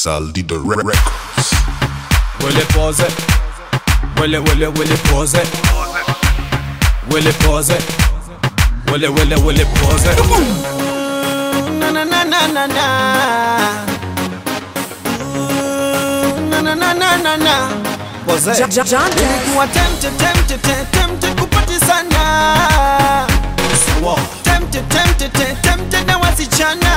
Saldido Records. Willie pose Willie Willie Willie pose Willie pose Willie Willie Willie pose Na na na na na na. Ooh, Na na na na na na. Pose John, John, John Dex. Nilikuwa tempted, tempted, te- tempted kupati sana. Sawa Tempted, tempted, te- tempted na wasichana.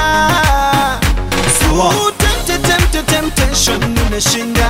Sawa Ooh, tempted, tempted, temptation nimeshinda.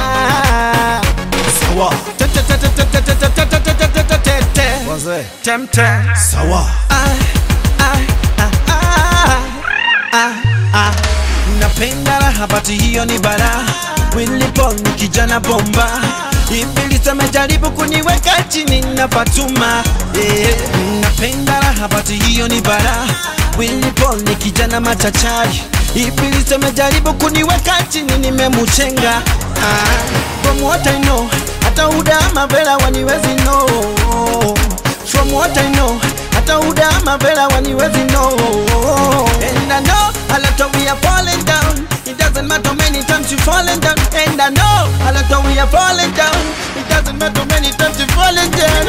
Sawa Te- te- te- te- te- te- te- te- te- te- te- te- te- te- te. Pose Tempted. Sawa Ai, ai, ai, ai, ai, ai. napenda raha bati hiyo ni bara Willy Paul ni kijana bomba Ibilisi amejaribu kuniweka chini na Fatuma eh, napenda raha bati hiyo ni bara Willy Paul ni kijana machachari Ibilisi amejaribu kuniweka chini nimemuchenga ah, from what I know hata udama vela waniwezi know From what I know, hata udama vela waniwezi know And I know, a lot of we are falling down It doesn't matter many times you falling down And I know, a lot of we are falling down It doesn't matter many times you falling down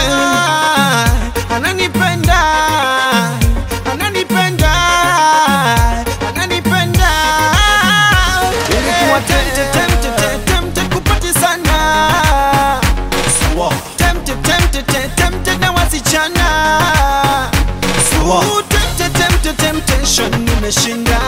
yeah. Ananipenda Ananipenda Ananipenda Ilikuwa tempted, tempted, tempted, tempted kupati sana Sawa tempted, tempted, te- tempted na wasichana Sawa Ooh, tempted, tempted, temptation nimeshinda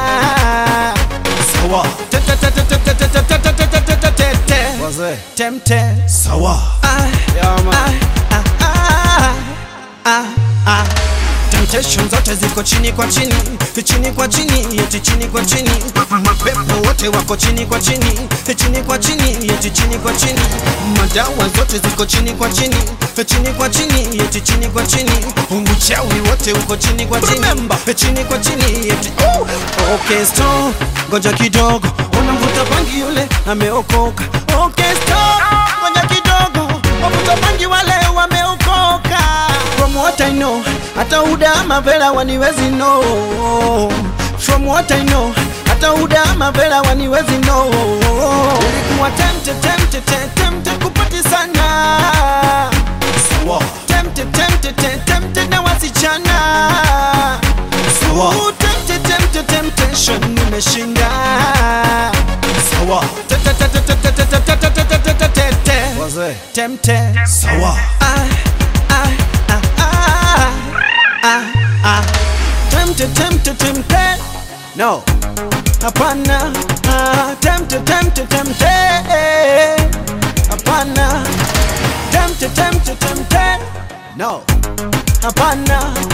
Sawa Te- te- te- te- te- te- te- te- te- te- te- te- te- te- te. Pose Tempted. Sawa Ai, Yeah man ai, ai, ai, ai, ai. Temptation zote ziko chini kwa chini chini kwa chini eti chini kwa chini mapepo wote wako chini kwa chini chini kwa chini eti chini kwa chini madawa zote ziko chini kwa chini chini kwa chini eti chini kwa chini uchawi wote uko chini kwa chini chini kwa chini eti okay stop ngoja kidogo unamvuta bangi yule ameokoka okay stop ngoja kidogo wavuta bangi wale wameokoka from what I know hata udama vela waniwezi know from what I know hata udama vela waniwezi know ulikuwa tempted tempted te- tempted kupati sana Sawa tempted tempted te- tempted na wasichana Sawa Ooh, tempted tempted temptation nimeshinda Sawa Te- te- te- te- te- te- te- te- te- te- te- te- te- te- te. Pose tempted Sawa I, I, I, I, I, I. Tempted, tempted, tempted. No. Hapana. Ah, tempted, tempted, tempted. Hapana. Tempted, tempted, tempted. No. Hapana.